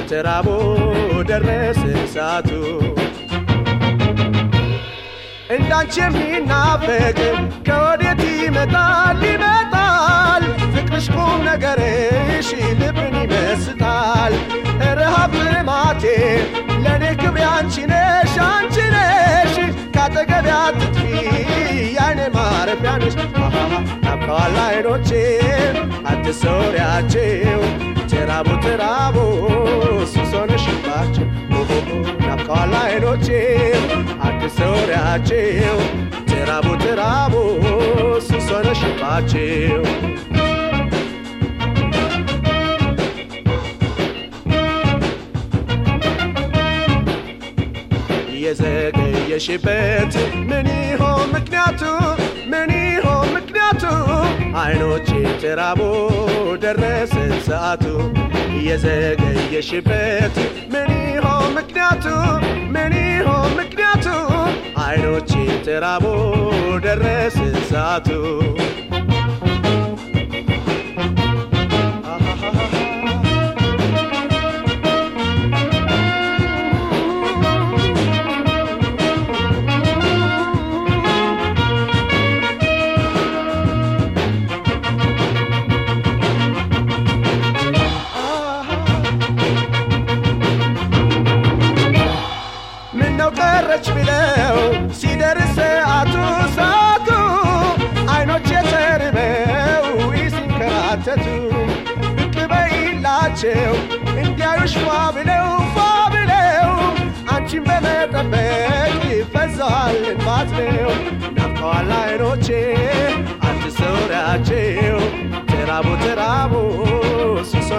ተራቦ ደረሰ ሰዓቱ እንዳንቺ የሚናፈቅ ከወዴት ይመጣል ይመጣል ፍቅርሽ ቁም ነገርሽ ልብን ይመስጣል ረሃብ ልማቴ ለእኔ ክብሬ አንቺ ነሽ አንቺ ነሽ ካጠገቤ አትጥፊ ያይኔ ማረፊያ ነሽ ናፍቀዋል አይኖቼ አትሰውሪያቸው ተራቦ ተራቦ ሱስ ሆነሽባቸው ናፍቀዋል አይኖቼ አትሰውሪያቸው ተራቦ ተራቦ ሱስ ሆነሽባቸው የዘገየሽበት ምን ይሆን ምክንያቱ? ምን ይሆን ምክንያቱ? አይኖቼ ተራቦ ደረሰ ሰዓቱ የዘገየሽበት ምን ይሆን ምክንያቱ? ምን ይሆን ምክንያቱ? አይኖቼ ተራቦ ደረሰ ሰዓቱ ምነው ቀረች ብለው ሲደርስ ሰዓቱ ሰዓቱ አይኖች የተርበው ሲንከራተቱ ብቅ በይላቸው እንዲያዩሽ ፏ ብለው ፏ ብለው አንቺን በመጠበቅ ይፈዛል እንባት ነው ናፍቀዋል አይኖቼ አትሰውሪያቸው ተራቦ ተራቦ